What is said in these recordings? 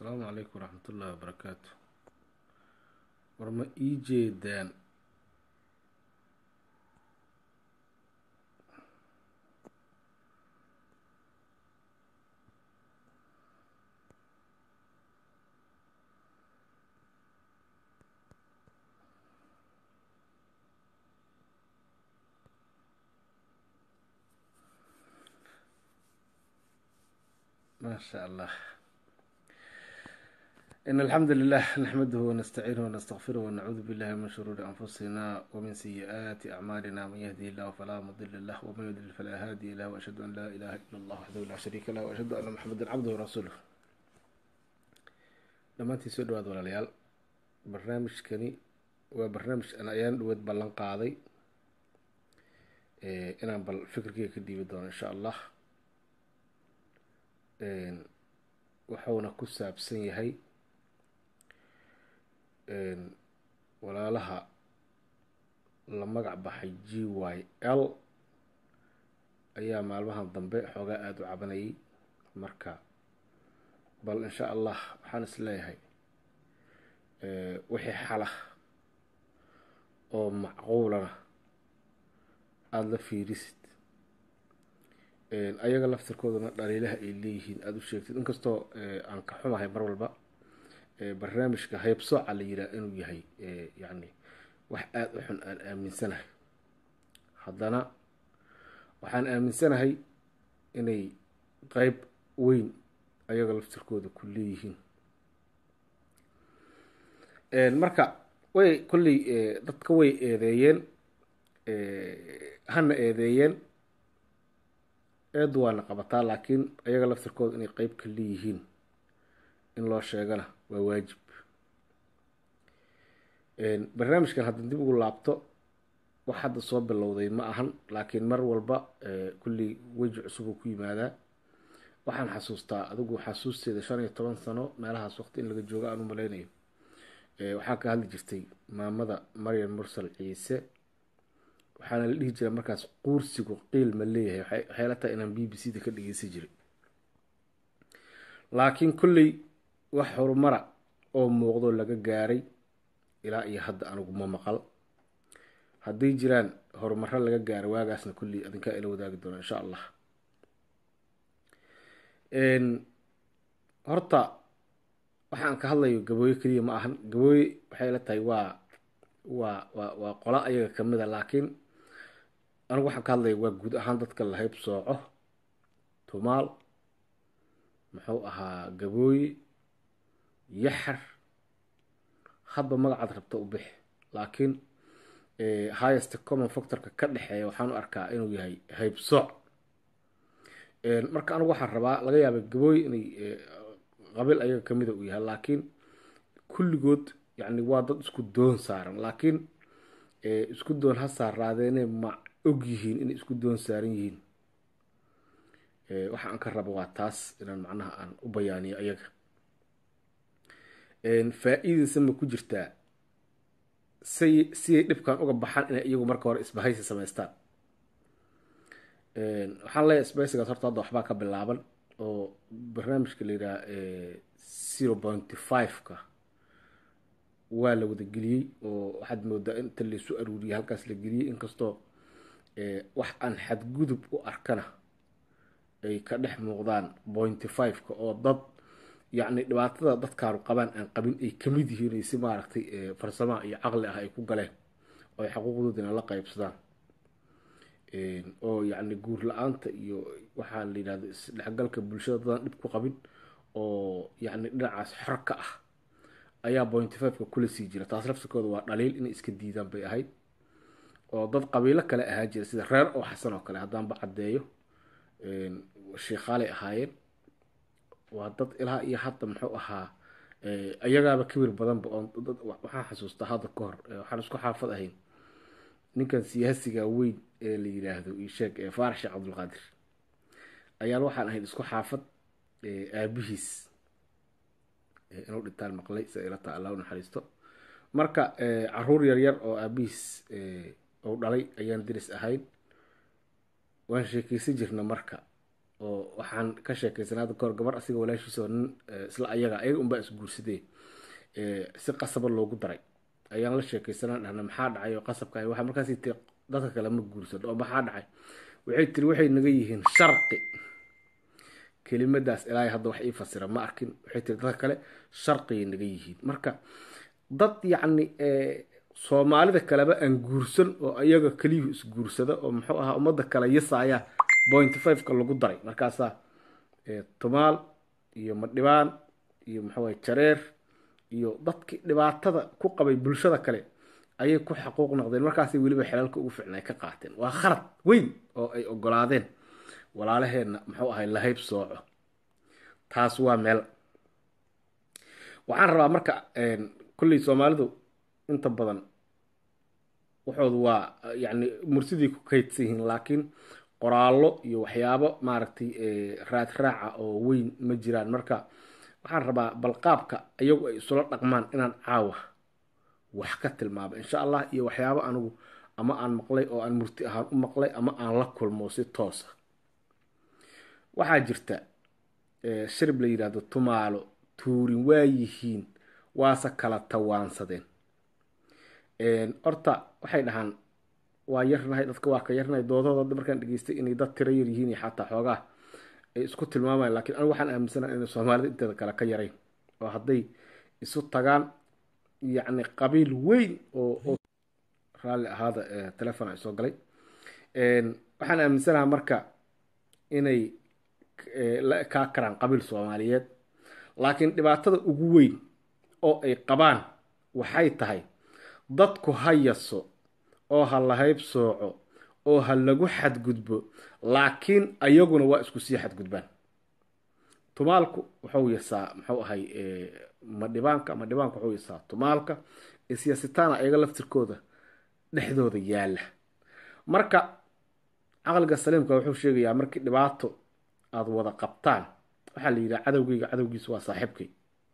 asalaamu calaykum waraxmatullaahi wabarakaatu war ma ii jeedaan ما شاء الله إن الحمد لله نحمده ونستعينه ونستغفره ونعوذ بالله من شرور أنفسنا ومن سيئات أعمالنا من يهدي الله فلا مضل له ومن يضلل فلا هادي له وأشهد أن لا إله إلا الله وحده لا شريك له وأشهد أن محمدا عبده ورسوله dhammaantii soo dhawaad walaalayaal barnaamijkani waa barnaamij aan ayaan dhaweed ballan qaaday inaan bal fikirkeyga ka dhiibi doono insha allah wuxuuna ku saabsan yahay walaalaha la magac baxay g y l ayaa maalmahan dambe xoogaa aada u cabanayay marka bal insha allah waxaan is leeyahay wixii xala oo macquulana aada la fiirisid ayaga laftirkooduna dhaliilaha ay leeyihiin aada u sheegtid inkastoo aan ka xumahay mar walba barnaamijka haybsooca la yiraa inuu yahay yacni wax aada u xun aan aaminsanahay haddana waxaan aaminsanahay inay qeyb weyn ayaga laftirkooda ku leeyihiin marka way kolley dadka way eedeeyeen hana eedeeyeen eedu waana qabataa laakiin ayaga laftirkooda inay qeyb ka leeyihiin in loo sheegana waa waajib barnaamijkan hadda dib ugu laabto wax hadda soo bilowday ma ahan laakiin mar walba kulley weji cusub uu ku yimaadaa waxaan xasuustaa adigu xasuusteeda shan iyo toban sano meelahaas waqti in laga joogo aan u maleynayo waxaa ka hadli jirtay maamada maryam mursal ciise waxaana la dhihi jiray markaas quursigu qiil ma leeyahay waxay la tahay inaan b b c da ka dhegeysan jiray laakiin kolley wax horumara oo muuqdo laga gaaray ilaa iyo hadda anigu ma maqal hadday jiraan horumaro laga gaaro waagaasna kolley adinkaa ila wadaagi doona insha allah horta waxaan ka hadlayo gabooye keliya ma ahan gabooye waxay la tahay waa waa waa waa qola ayaga kamid a laakiin anigu waxaan ka hadlaya waa guud ahaan dadka la hayb sooco tumaal muxuu ahaa gabooye yaxar hadba magacaad rabta u bix laakiin highest common factorka ka dhexeeya waxaan u arkaa inuu yahay hayb sooc marka anigu waxaan rabaa laga yaaba gabooye inay qabiil ayaga kamida uu yahay laakiin kulligood yacni waa dad isku doon saaran laakiin isku doon ha saaraadeene ma og yihiin inay isku doon saaran yihiin waxa aan ka rabo waa taas inaan macnaha aan u bayaaniyo ayaga faa-iidaysa ma ku jirtaa say siyay dhibkan uga baxaan inay iyagu marka hore isbahaysi samaystaan waxaan leeyahay sbeysigaas horta hadda waxbaa ka bilaaban oo barnaamijka la yidhaha zero pointy five-ka waa la wada geliyey oo waxaad moodaa inta laysu aruuriyay halkaas la geliyey inkastoo wax aan xadgudub u arkana ay ka dhex muuqdaan pointy five-ka oo dad yacni dhibaatada dadkaanu qabaan aan qabin ay kamid yihiin ay si maaragtay farsamaha iyo caqli ah ay ku galeen oo ay xaquuqdoodina la qeybsadaan oo yacni guur la-aanta iyo waxaa la yidhahda isdhexgalka bulshada dadaan dhib ku qabin oo yacni dhinacaas xor ka ah ayaa pointy five-ka kula sii jira taas laftirkooda waa dhaliil inay iska diidaan bay ahayd oo dad qabiilo kale ahaa jira sida reer oo xasan oo kale haddaanba caddeeyo sheikaalay ahaayeen waa dad ilaa iyo hadda muxuu ahaa ayagaaba kibir badanba oo waxaan xasuustaa hadda ka hor waxaan isku xaafad ahayn ninkan siyaasiga weyn ee la yiraahdo isheeg ee faarax sheekh cabdulqaadir ayaan waxaan ahayd isku xaafad aabihiis inuu dhintaan maqlay sida ila taa allah u naxariisto marka caruur yaryar oo aabihiis uu dhalay ayaan diris ahayn waan sheekeysan jirna marka oo waxaan ka sheekaysanay hadda kahor gabar asiga walaashiisa oo nin isla ayaga ayaga unbaa isguursadee si qasaba loogu daray ayaan la sheekaysanaa dhahna maxaa dhacay oo qasabka ay waxa markaasi tiri dadka kale ma guursado oo maxaa dhacay waxay tiri waxay naga yihiin sharqi kelimadaas ilaahay hadda wax ii fasira ma arkin waxay tiri dadka kale sharqiyay naga yihiin marka dad yacni soomaalida kaleba aan guursan oo ayaga keliyuhu isguursada oo muxuu ahaa ummadda kale yasaaya point fiveka lagu daray markaasaa tumaal iyo madhibaan iyo muxuu jareer iyo dadkii dhibaatada ku qabay bulshada kale ayay ku xaquuq noqdeen markaasay weliba xelalka ugu ficnay ka qaateen waa khalad weyn oo ay ogolaadeen walaalaheenna muxuu ahay lahayb sooco taas waa meel waxaan rabaa marka kulley soomaalidu inta badan waxoodu waa yacni mursidii ku kaydsan yihiin laakiin qoraallo iyo waxyaabo maaragtay raad raaca oo weyn ma jiraan marka waxaan rabaa balqaabka iyagu ay isula dhaqmaan inaan caawa wax ka tilmaamo insha allah iyo waxyaabo anigu ama aan maqlay oo aan murti ahaan u maqlay ama aan la kulmo si toosa waxaa jirta shirib la yidhaahdo tumaalo tuurin waa yihiin waase kala tawaansadeen horta waxay dhahaan waa yarnahay dadka waa ka yarnahay doodooda hadda markaan dhegeystay inay dad tiro yar yihiin iyo xataa xoogaa ay isku tilmaamayan lakiin anigu waxaan aaminsanaha inay soomaalida inteeda kale ka yarayn oo hadday isu tagaan yacni qabiil weyn oo raalli ahaada telefon ay soo galay waxaan aaminsanaha marka inay la ekaa karaan qabiil soomaaliyeed laakiin dhibaatada ugu weyn oo ay qabaan waxay tahay dadku ha yaso oo ha lahayb sooco oo ha lagu xadgudbo laakiin ayaguna waa isku sii xadgudbaan tumaalku wuxuu yasaa muxuu ahay madhibaanka madhibaanka wuxuu yasaa tumaalka isyasitaana ayaga laftirkooda dhexdooda yaala marka caqliga saliimka wuxuu sheegayaa markii dhibaato aada wada qabtaan waxaa la yidhaha cadowgeyga cadowgiisa waa saaxiibkay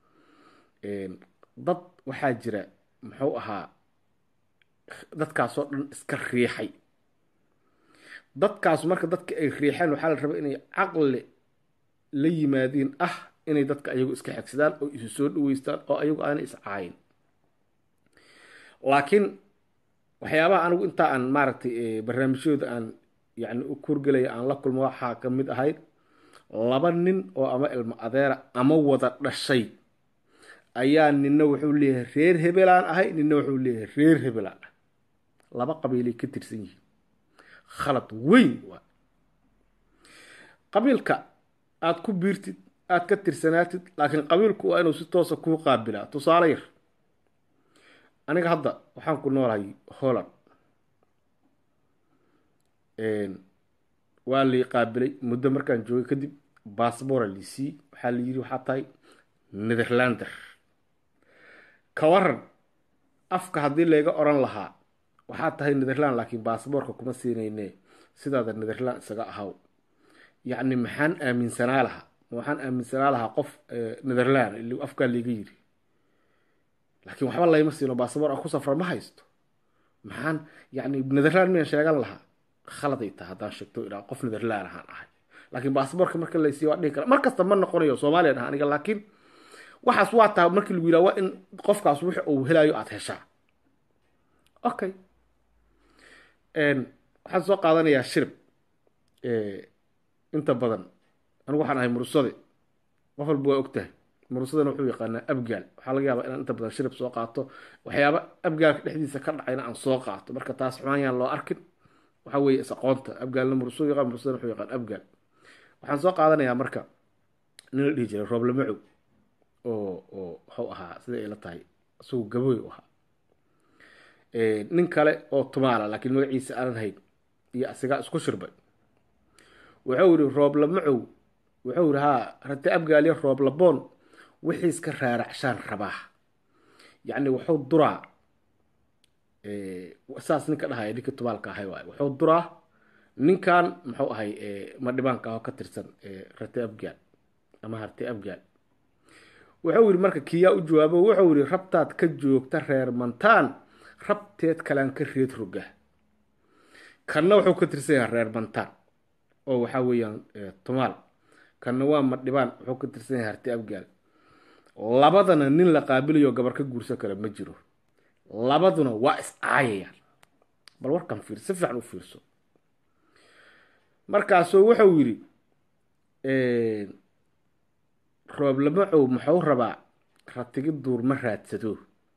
dad waxaa jira muxuu ahaa dadkaasoo dhan iska riixay dadkaas marka dadka ay riixeen waxaa la rabaa inay caqli la yimaadiin ah inay dadka ayagu iska xegsadaan oo isu soo dhaweystaan oo ayagu aanay iscaayin laakiin waxyaabaha anigu intaa aan maaragtay barnaamijyooda aan yacni u kurgelaya aan la kulmo waxaa ka mid ahayd laba nin oo ama ilmo adeera ama wada dhashay ayaa nina wuxuu leeyahay reer hebelaan ahay nina wuxuu leeyahay reer hebelaan ah laba qabiilay ka tirsan yihiin khalad weyn waa qabiilka aada ku biirtid aada ka tirsanaatid laakiin qabiilku waa inuu si toosa kuu qaabilaa tusaale yar aniga hadda waxaan ku noolahay holland waa lii qaabilay muddo markaan joogay kadib bassbora liisii waxaa la yidhi waxaa tahay netherlander ka waran afka haddii layga oran lahaa waxaa tahay netherland laakiin baasboorka kuma siinayne sidaada netherland isaga ahaw yacni maxaan aaminsanaa lahaa waxaan aaminsanaa lahaa qof netherland afkaa layga yiri laakiin waxba layma siino baasboor aan ku safra ma haysto maxaan yacni netherland miyaan sheegan lahaa khaladay tahay haddaan sheegto idhaa qof netherland ahaan ahay laakiin baasboorka marka laysiiyo waa dhihi kara mar kasta ma noqonayo soomaaliya dhaha aniga laakiin waxaas waa tahay markii lagu yidhaha waa in qofkaas wix uu helayo aada heshaa okay waxaan soo qaadanayaa shirib inta badan anigu waxaan ahay mursade qof walba waa og tahay mursadana wuxuu yaqaanaa abgaal waxaa laga yaabaa inaan inta badan shirib soo qaato waxyaaba abgaalka dhexdiisa ka dhacayna aan soo qaato marka taas xumaan yaan loo arkin waxaa weeye is aqoonta abgaalna mursadu yaqaan mursadana wuxuu yaqaan abgaal waxaan soo qaadanayaa marka nin la dhihi jiray rooble macow oo oo wuxuu ahaa sida ay la tahay isagu gabooy u ahaa nin kale oo tumaala laakiin magaciisa aanan hayn iyo asigaa isku shirbay wuxuu yihi rooble macow wuxuu yihi haa rate abgaalyo rooble boon wixii iska raaracshaan rabaa yacni wuxuu duraa saas ninka dhahaya ninka tumaalka ahay waay wuxuu duraa ninkan muxuu ahay madhibaanka ah oo ka tirsan rate abgaal ama harte abgaal wuxuu yihi marka kiyaa u jawaabo wuxuu yihi rabtaad ka joogta reer mantaan rabteed kalaan ka reed roga kanna wuxuu ka tirsan yahay reer mantaan oo waxaa weeyaan tumaal kanna waa madhibaan wuxuu ka tirsan yahay harti abgaal labadana nin la qaabilayo gabar ka guursan kara ma jiro labaduna waa is caayayaan bal warkan fiir si fiican u fiirso markaasuu wuxuu yidhi rooblamacow muxuu rabaa ratigi duur ma raadsado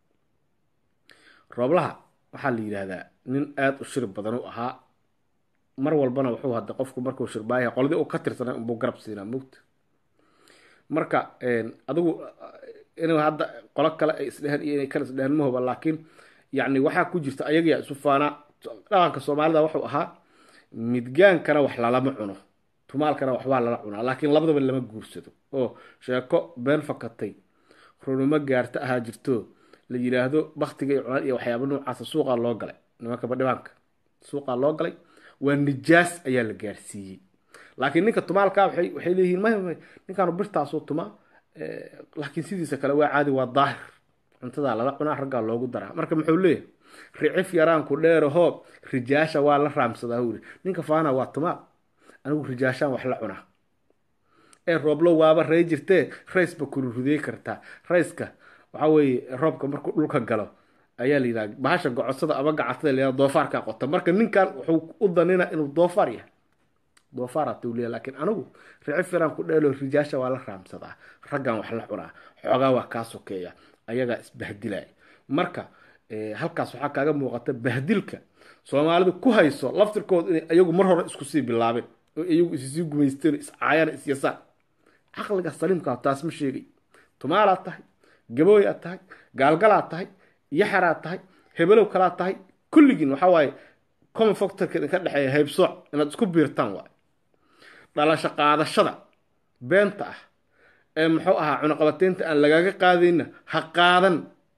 rooblaha waxaa la yidhaahdaa nin aada u shir badan u ahaa mar walbana wuxuu hadda qofku markuu shirbaaya qoladii uu ka tirsanay unbuu garab siinaa mugta marka adigu inuu hadda qolo kale ay isdheheen iyo inay kale isdheheen ma huba laakiin yacni waxaa ku jirta ayagiyaa isu faanaa dhaqanka soomaalida wuxuu ahaa midgaankana wax lalama cuno tumaalkana waxbaa lala cunaa laakiin labadaba lama guursado oo sheeko been fakatay runimo gaarta ahaa jirto la yidhaahdo baktiga iyo cunaan iyo waxyaaba noocaasa suuqaa loo galay nimanka badhibaanka suuqaa loo galay waa nijaas ayaa la gaarsiiyey laakiin ninka tumaalkaa waxay waxay leeyihiin maya maya ninkaanu birtaasuu tumaa laakiin sidiisa kale waa caadi waa daahir cuntadaa lala cunaa raggaa loogu daraa marka muxuu leeyahay ricif yaraanku dheero hoob rijaasha waa la raamsadaa huu yidhi ninka faana waa tumaal anigu rijaashaan wax la cunaa ee rooblo waaba rey jirtee raysba kururudey kartaa rayska waxaa weeye roobka markuu dhulka galo ayaa la yidhaha bahasha gocodsada ama gacatada la doofaarkaa qota marka ninkan wuxuu u danina inuu doofaar yahay doofaara tuuliya laakiin anigu ricif yaraan ku dheelo rijaasha waa la raamsadaa raggan wax la cunaa xoogaa waa kaa sokeeya ayagaa isbahdilaya marka halkaas waxaa kaaga muuqata bahdilka soomaalidu ku hayso laftirkooda inay ayagu mar hore isku sii bilaabeen oo iyagu issii gumaysteen iscaayaan isyasaan caqliga saliimkaa taas ma sheegay tumaalaad tahay gabooyaad tahay gaalgalaad tahay yaxaraad tahay hebelow kalaad tahay kulligiin waxaa waaye common factorka idinka dhexeeya haybsooc inaad isku biirtaan waay dhalasho qaadashada beenta ah ee muxuu ahaa cunaqabateynta aan lagaaga qaadayna ha qaadan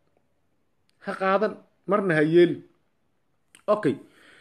ha qaadan marna ha yeelin okay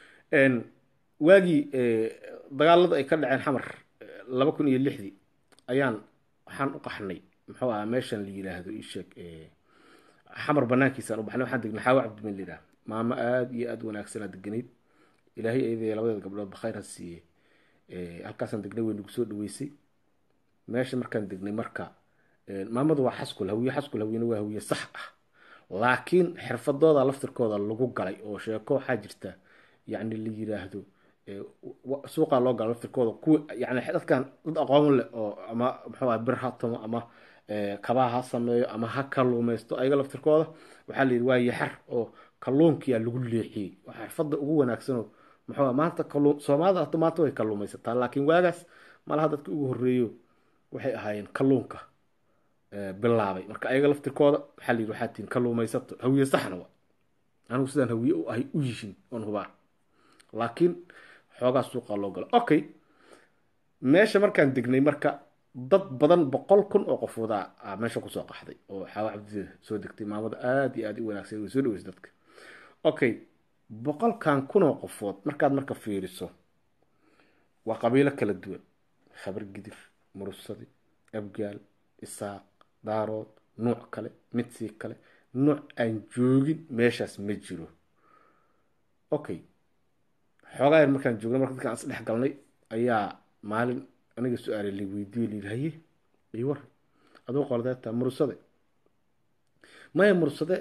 waagii dagaalada ay ka dhaceen xamar laba kun iyo lixdii ayaan waxaan u qaxnay muxuu ahaa meeshan la yidhaahdo isheeg xamar banaankiisaan u baxnay waxaan degnay xaawa cabdimin la yidhaha maamo aada iyo aada wanaagsanaa deganayd ilaahay eedaya labadeeda gabdhood bakhayr ha siiye halkaasaan degnay way nagu soo dhaweysay meesha markaan degnay marka maamadu waa xaskul hawiye xaskul hawiyena waa hawiye sax ah laakiin xirfadooda laftirkooda lagu galay oo sheeko waxaa jirta yacni la yiraahdo suuqaa loo gala laftirkooda kuwa yani dadkan dad aqoon leh oo ama muxuu aha bir ha tumo ama kabaha ha sameeyo ama ha kaluumaysto ayaga laftirkooda waxaa la yidhi waa yaxar oo kalluunkiyaa lagu leexiyey waa xirfadda ugu wanaagsanoo muxuu aha maanta kalluun soomaalida hata maanta way kalluumaysataa laakiin waagaas malaha dadka ugu horreeyo waxay ahaayeen kalluunka bilaabay marka ayaga laftirkooda waxaa la yidhi waxaa tihin kalluumaysato hawiye saxna wa anigu sidaan hawiye u ahay u yihiin oon hubaa laakiin xoogaa suuqaa loo galo okay meesha markaan degnay marka dad badan boqol kun oo qofoodaa a meesha kusoo qaxday oo xaawa cabdida soo degtay maamada aada iyo aada u wanaagsan way soo dhaweysay dadka okay boqolkan kun oo qofood markaad marka fiiriso waa qabiilo kala duwan khabar gidir murusadi abgaal isaaq daarood nuuc kale mid sii kale nuuc aan joogin meeshaas ma jiro okay xoogaa yar markaan joogna marka dadkaan is dhex galnay ayaa maalin aniga su-aale la weydiiye la yidhi haye ii war aduu qoldeeta murusade maya murusade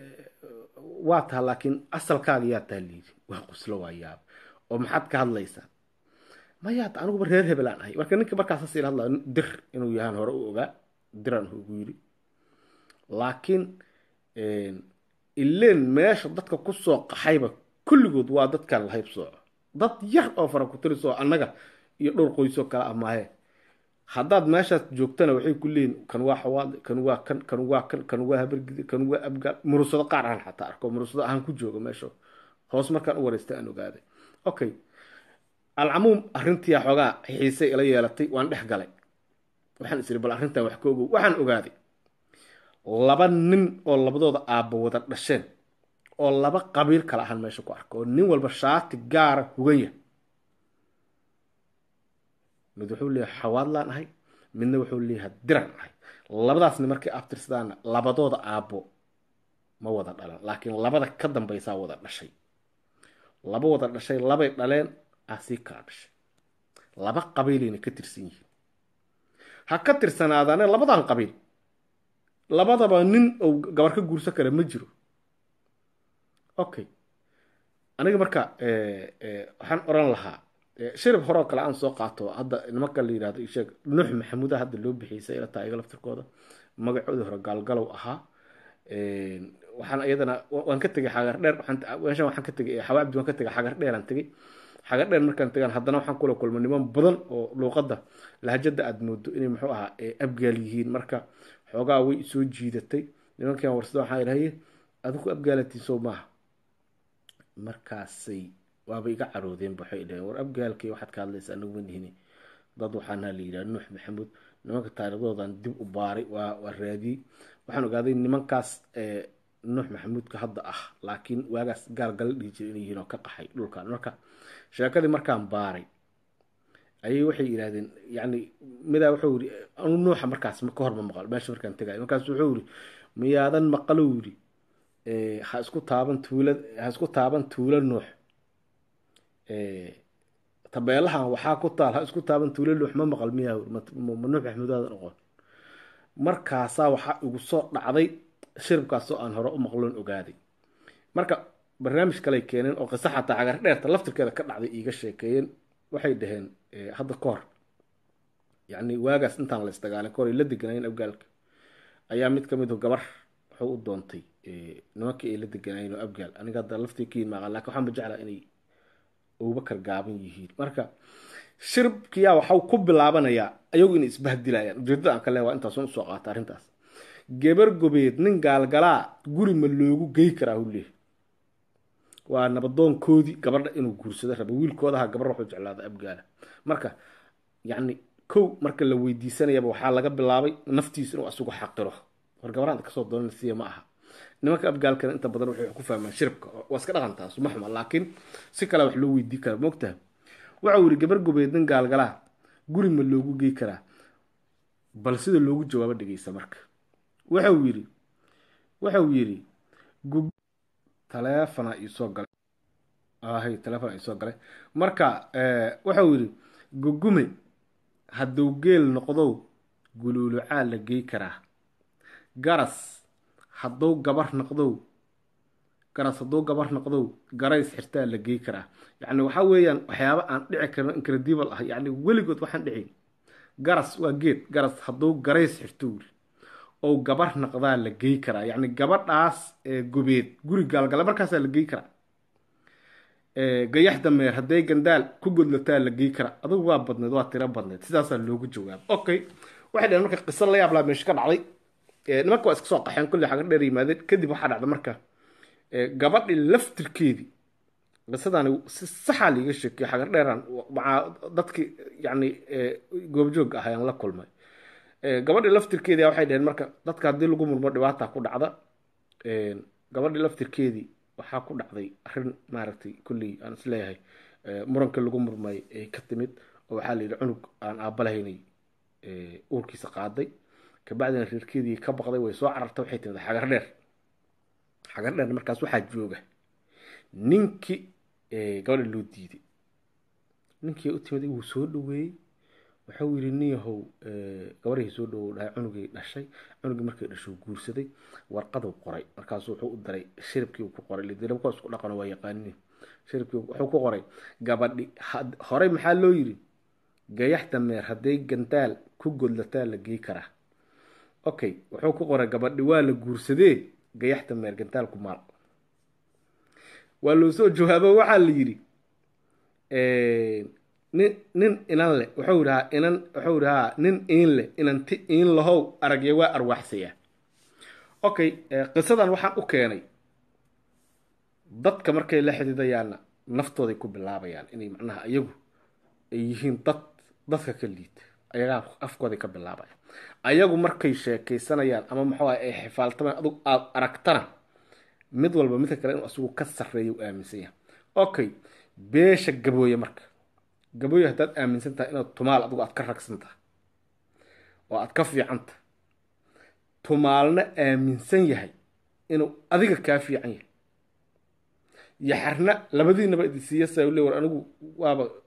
waa taha laakiin asalkaaga yaa taha layidhi waa quslo waa yaab oo maxaad ka hadlaysaa mayaad aniguba reer hebelaan ahay marka ninka markaas hasiila hadlaa dir inuu yahaan hore u ogaa diraan ugu yidhi laakiin ileen meesha dadka kusoo qaxayba kulligood waa dadkan lahayb sooco dad yar oo fara ku tirisoo annaga iyo dhowr qoysoo kale ah maahe haddaad meeshaas joogtana waxay ku leeyihin kan waa xawaad kan waa kan kan waa kan kan waa habargidi kan waa abgaal murusado qaar ahaan xataa arko murusado ahaan ku jooga meesha hoos markaan u wareystay aan ogaaday okay alcamuum arrintii xoogaa xiisay ila yeelatay waan dhex galay waxaan is iri bal arrintan wax ka ogow waxaan ogaaday laba nin oo labadooda aabba wada dhasheen oo laba qabiil kale ahaan meesha ku arka oo nin walba shaati gaara huganya mid wuxuu leeyahay xawaadlaan ahay midna wuxuu leeyahay diran ahay labadaasni markay abtirsadaana labadooda aabbo ma wada dhalan laakiin labada ka dambaysaa wada dhashay laba wada dhashay labay dhaleen ah sii kala dhashay laba qabiilayna ka tirsan yihiin ha ka tirsanaadaane labadan qabiil labadaba nin ou gabar ka guursan kara ma jiro okay aniga marka waxaan oran lahaa shirib horeo kale aan soo qaato hadda nimanka la yidhahdo isheeg nuux maxamuuda hadda loo bixiyay ila tahay iga laftirkooda magacoodii hore gaalgalow ahaa waxaan iyadana waan ka tegay xagar dheer meeshan waxaan ka tegay xawa cabdi waan ka tegay xagar dheeraan tegay xagar dheer markaan tegaan haddana waxaan kula kulmay niman badan oo luuqadda lahajada aada moodo inay muxuu ahaa abgaal yihiin marka xoogaa way soo jiidatay nimankan warsada waxaa idhahaye adigu abgaalatiin soo maaha markaasay waaba iga caroodeen waxay dhaheen war abgaalkay waxaad ka hadlaysa anagu ma nihini dad waxaana la yidhaha nuux maxamuud nimanka taariikhdoodan dib u baaray waa waa raadiyey waxaan ogaaday nimankaas nuux maxamuudka hadda ah laakiin waagaas gaalgala dhihi jira inay yihiin oo ka qaxay dhulkan marka sheekadii markaan baaray ayay waxay yidhahdeen yani midaa wuxuu yidhi anu nuuxa markaas ka hor ma maqal meesha markaan tegay markaas wuxuu yidhi miyaadan maqalow yidhi ha isku taaban tuula ha isku taaban tuulo nuux tabeelahan waxaa ku taal ha isku taaban tuulo nuux ma maqal miyaa ma nuux maxamuudaadan oqon markaasaa waxaa igu soo dhacday shiribkaasoo aan hore u maqloon ogaaday marka barnaamij kaley keeneen oo qiso xataa cagar dheerta laftirkeeda ka dhacday iiga sheekeeyeen waxay dhaheen hadda ka hor yacni waagaas intaan la isdagaalin kahor ay la deganaayeen abgaalka ayaa mid ka mid gabar wuxuu u doontay nimankii ay la deganaayeen oo abgaal aniga hadda laftii ka yimaaqan lakin waxaan ba jeclaa inay abubakar gaaban yihiin marka shiribkiyaa waxau ku bilaabanayaa ayagu inay isbahdilayaan ujeedada aan ka leeya waa intaasun usoo qaata arrintaas gebar gobeed nin gaalgalaa guri ma loogu gey karaa hu leehay waa nabadoonkoodii gabadha inuu guursado raba wiilkoodaha gabar waxuu jeclaada abgaala marka yacni kow marka la weydiisanayaba waxaa laga bilaabay naftiisa inuu asugu xaqiro war gabaraan kasoo doonana siya ma aha nimanka abgaalkana inta badan waxay ku fahmaan shiribka waa iska dhaqantaas ma xuma laakiin si kale wax loo weydii kara moogtaha waxau yidhi gabar gobeed nin gaalgalaa guri ma loogu gey karaa bal sida loogu jawaabo dhegeysa marka waxau yidhi waxau yidhi taleefona iisoo galay ahay taleefona iisoo galay marka waxau yidhi gugume hadduu geel noqdow guluulucaa la gey karaa garas hadduu gabar noqdow garas hadduu gabar noqdow garays xirtaa la gey karaa yacni waxaa weeyaan waxyaaba aan dhici karno incredible ah yacni weligood waxaan dhicin garas waa geed garas hadduu garays xirto wuri oo gabar naqdaa la gey karaa yacni gabadhaas gobeed guri gaalgala markaasaa la gey karaa gayax dameer hadday gandaal ku godlataa la gey karaa adugu waa badneed waa tiro badneed sidaasaa loogu jawaaba okay waxay dhaheen marka qiso la yaab laa meesha ka dhacday nimanka waa iska soo qaxeen kulli xaga dheer yimaadeen kadib waxaa dhacda marka gabadhii laftirkeedii qisadani si saxaa liiga sheekiyo xagar dheeraan macaa dadkii yacni goobjoog ah ayaan la kulmay gabadhii laftirkeedii waxay dhaheen marka dadka haddii lagu murmo dhibaata ku dhacda gabadhii laftirkeedii waxaa ku dhacday arrin maaragtay kulley aan isleeyahay murankii lagu murmay ay ka timid oo waxaa la yidhi cunug aan aabalahaynay uurkiisa qaaday kabacdina reerkeedii ka baqday way soo carartay waxay timid xagar dheer xagar dheer markaas waxaa jooga ninkii gabadha loo diiday ninkii u timid wuu soo dhaweeyey waxau yidhi nin yahow gabarhii soo dhawow dhahay cunugay dhashay cunugii markay dhasho guursaday warqaduu qoray markaasu wuxuu u diray shiribkii uu ku qoray lidilabka isku dhaqano waa yaqaanin shiribkii wuxuu ku qoray gabadhi horey maxaa loo yidhi gayax dameer hadday gandaal ku godlataa la gey karaa okay wuxuu ku qoray gabadhi waa la guursadee gayax dameer gandaal ku maal waa loo soo jawaabo waxaa la yidhi nin nin inan leh wuxuu idhahaa inan wuxuu idhahaa nin iin leh inanti iin lahow aragya waa arwaaxsayaa okay qisadan waxaan u keenay dadka markay la xidiidayaanna naftooday ku bilaabayaan inay macnaha iyagu ay yihiin dad dadka ka liita ayagaa afkooday ka bilaabaya ayagu markay sheekaysanayaan ama maxaa ay xifaaltamaan adug aada aragtana mid walba midka kale inuu asigu ka sarreeya u aaminsan yahay okay beesha gabooye marka gabooye haddaad aaminsan tahay inaad tumaal adigu aad ka ragsan tahay oo aad ka fiican tahay tumaalna aaminsan yahay inuu adiga kaa fiican yahay yaxarna labadiinaba idinsiiya saa le war anigu waaba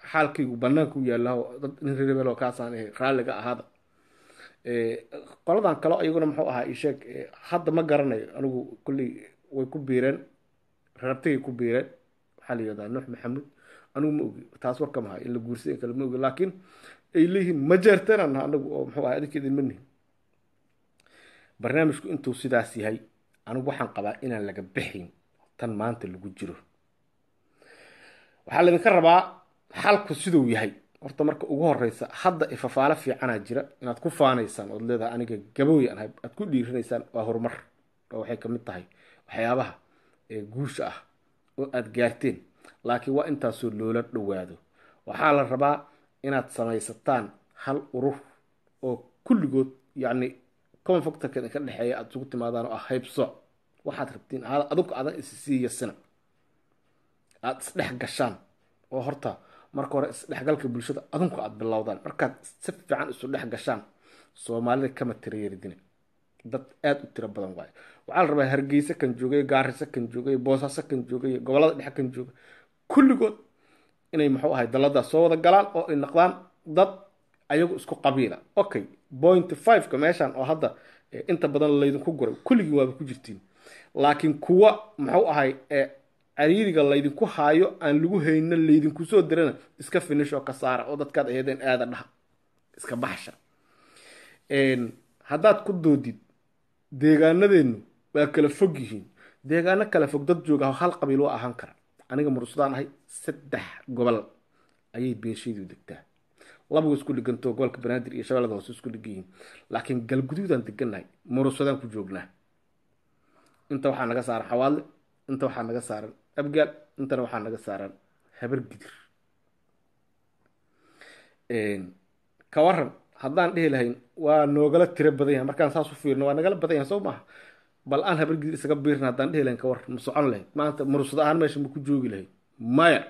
xaalkaygu banaanku yaalaho dad nin rerebelo kaasaan ahay raalliga ahaada qoladan kale iyaguna muxuu ahaa isheeg hadda ma garanayo anigu kulley way ku biireen rabtigay ku biireen waxaa la yihahdaa nuux maxamuud anigu ma ogi taas warka maha in la guursaday kale ma ogi laakiin ay leeyihiin ma jeerteenan anagu oo muxuu ahaa adinka idin ma nihin barnaamijku intuu sidaas yahay anigu waxaan qabaa inaan laga bixin tan maanta lagu jiro waxaa laydinka rabaa xalku siduu yahay horta marka ugu horeysa hadda ifafaalo fiicanaa jira inaad ku faanaysaan ood leedahay aniga gabooy aan ahay aad ku dhiiranaysaan waa horumar oo waxay kamid tahay waxyaabaha guusha ah oo aada gaarteen laakiin waa intaasoo loola dhowaado waxaa la rabaa inaad samaysataan hal urur oo kulligood yacni common factorka ka dhexeeya aada isugu timaadaan oo ah haybsooc waxaad rabtiin adinku adan issii sina aada isdhex gashaan oo horta marka hore isdhexgalka bulshada adinku aada bilowdaan markaad si fiican isu dhex gashaan soomaalida kama tirayeridina dad aada u tiro badan waayo waxaa la rabaa hargeysa kan joogay gaariso kan joogay boosaaso kan joogay gobolada dhexe kan jooga kulligood inay muxuu ahay dalladaas soo wada galaan oo ay noqdaan dad ayagu isku qabiila okay point fiveka meeshan oo hadda inta badan laydinku guray kulligii waaba ku jirtiin laakiin kuwa muxuu ahay cariiriga laydinku haayo aan lagu hayna laydinku soo dirana iska finish oo ka saara oo dadkaad aheedeen aada dhaha iska baxsha haddaad ku doodid deegaanadeennu waa kala fog yihiin deegaano kala fog dad jooga hal qabiil waa ahaan kara aniga mursadaan ahay saddex gobol ayay beeshaydu degtaa labagu isku dhigantoo gobolka banaadir iyo shabeellada hoose isku dhigan yihiin laakiin galguduudaan degannahay mursadaan ku joognaa inta waxaa naga saaran xawaadle inta waxaa naga saaran abgaal intana waxaa naga saaran habar gidir ka waran haddaan dhihi lahayn waa noogala tiro badan yahay markaan saas u fiirno waa nagala badan yahay soo maaha bal aan habar gidir isaga biirna haddaan dhihi lahayn ka waran ma socon lahayd maanta mursado ahaan meesha ma ku joogi lahayd maya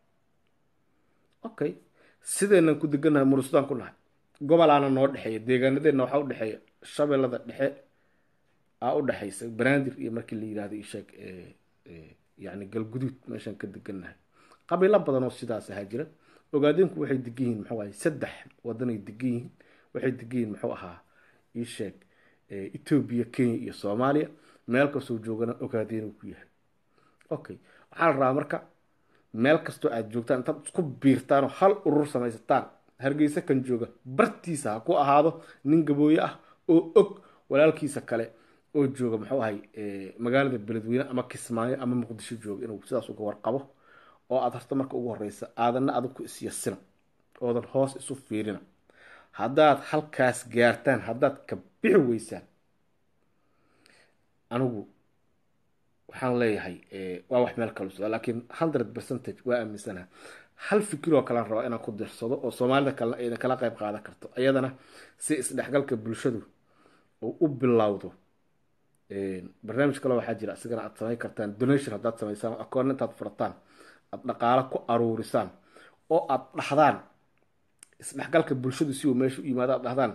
okay sideenan ku degannahay mursadaan ku nahay gobolaana noo dhexeeya deegaanadeenna waxaa u dhexeeya shabeellada dhexe aa u dhexaysa banaadir iyo markii la yidhahdo isheeg yani galguduud meeshaan ka degannahay qabiilo badan oo sidaas ahaa jira ogaadeenku waxay degan yihiin muxuu ahay saddex wadanay degan yihiin waxay degan yihiin muxuu ahaa isheeg etoobiya kenya iyo soomaaliya meel kastoo joogana ogaadeen ku yahay okay waxaa la rabaa marka meel kastoo aad joogtaan intaad isku biirtaan oo hal urur samaysataan hargeysa kan jooga bartiisa ha ku ahaado nin gabooye ah oo og walaalkiisa kale oo jooga muxuu ahay magaalada beledweyne ama kismaayo ama muqdisho jooga inuu sidaas uga warqabo oo aad horta marka ugu horeysa aadanna adinku isyasina oodan hoos isu fiirina haddaad halkaas gaartaan haddaad ka bixi weysaan anigu waxaan leeyahay waa wax meel kala socda laakiin hundred percentage waa aaminsanaha hal fikiroo kalaan rabaa inaan ku dirsado oo soomaalida kalena aydan kala qayb qaadan karto iyadana si isdhexgalka bulshadu uu u bilowdo barnaamij kale waxaa jira isigana aad samayn kartaan donation haddaad samaysaan akoon intaad furataan aad dhaqaalo ku aruurisaan oo aad dhahdaan isdhexgalka bulshadu si uu meesha u yimaado aad dhahdaan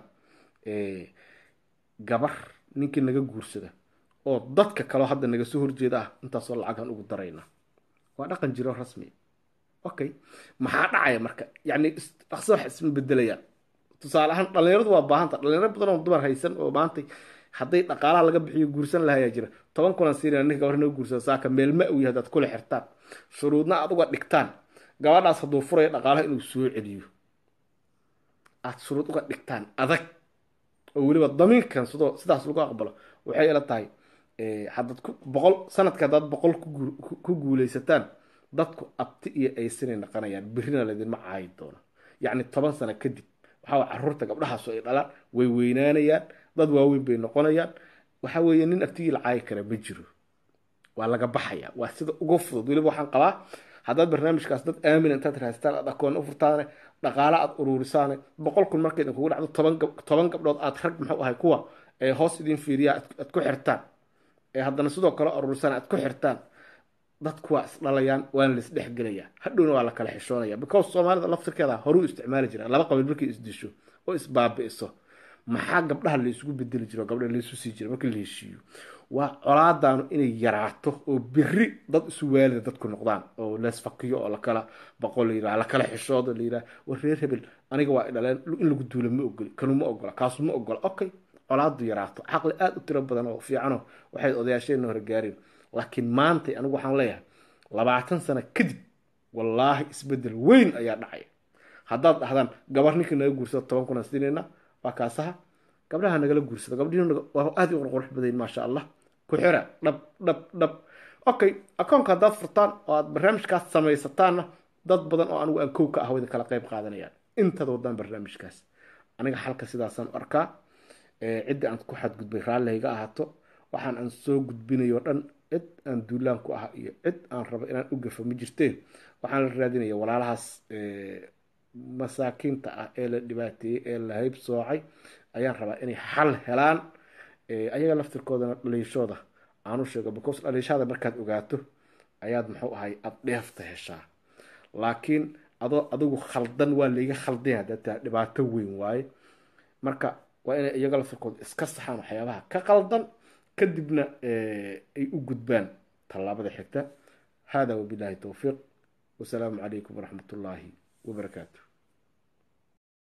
gabar ninkii naga guursada oo dadka kaleo hadda naga soo horjeeda ah intaasoo lacagaan ugu darayna waa dhaqan jiro rasmi okay maxaa dhacaya marka yacni dhaqso wax isma bedelayaan tusaale ahaan dhalinyaradu waa baahanta dhalinyaro badan oo dumar haysan oo maantay hadday dhaqaalaha laga bixiyo guursan lahayaa jira toban kulan siina ninka gabar naga guursada saaka meel ma uya haddaad kula xirtaan shuruudna aad uga dhigtaan gabadhaas hadduu furaya dhaqaalaha inuu soo celiyo aad shuruud uga dhigtaan adag oo weliba damiinkan sidoo sidaas lagu aqbalo waxay ila tahay haddaad ku boqol sanadka haddaad boqol ku guuleysataan dadku abti iyo aysanay naqanayaan birrina laydinma caayi doono yacni toban sano kadib waxaa caruurta gabdhahaasu ay dhalaan way weynaanayaan dad waaweyn bay noqonayaan waxa weeye nin abtigii la caayi kara ma jiro waa laga baxaya waa sida uga fudud weliba waxaan qabaa haddaad barnaamijkaas dad aamina intaad raastaan aad akoon u furtaane dhaqaale aad uruurisaane boqol kun markay idinkugu dhacdo toban toban gabdhood aad rag muxuu ahay kuwa ee hoos idin fiiriya aad ku xirtaan ee haddana sidoo kale uruurisaan aad ku xirtaan dadku waa isdhalayaan waana la isdhexgelayaa hadhowna waa la kala xishoonaya because soomaalida laftirkeeda horuu isticmaali jira laba qabiil markay isdisho oo isbaabi'iso maxaa gabdhaha laysugu bedeli jiro gabdhaha laysu sii jira markii la heshiiyo waa colaadaanu inay yaraato oo beri dad isu waalida dadku noqdaan oo leesfakiyo oo lakala boqo la yidhaha lakala xishoodo la yidhaha war reer hebel aniga waa idhaleen in lagu duula ma ogoli kanu ma ogola kaasu ma ogola okay colaadu yaraato caqli aada u tiro badan oo fiicano waxay odayaasheenna hore gaareen laakiin maantay anigu waxaan leeyahay labaatan sano kadib wallaahi isbedel weyn ayaa dhacaya haddaad dhahdaan gabar ninkii naga guursado toban kun aan siinayna waa kaasaha gabdhaha nagala guursado gabdhihi waa aada u qurqurux badayn maasha allah ku xira dhab dhab dhab okay akoonka haddaad furtaan oo aad barnaamijkaas samaysataanna dad badan oo anigu aan kow ka ah idin kala qayb qaadanayaan intaad wadaan barnaamijkaas aniga xalka sidaasaan u arkaa cidda aan ku xadgudbay raallihayga ahaato waxaan aan soo gudbinayo dhan cid aan duulaan ku ah iyo cid aan rabo inaan u gafo ma jirteen waxaan la raadinaya walaalahaas masaakiinta ah ee la dhibaateeyey ee la hayb soocay ayaan rabaa inay xal helaan ayaga laftirkoodana dhaliishooda aanu sheego because dhaliishada markaad ogaato ayaad muxuu ahay aada dheefta heshaa laakiin adoo adigu khaldan waa layga khaldaya haddaad tahay dhibaato weyn waaye marka waa inay iyaga laftirkooda iska saxaan waxyaabaha ka qaldan kadibna ay u gudbaan tallaabada xigta hada wabillahi towfiiq wasalaamu calaykum waraxmat ullaahi wabarakaatu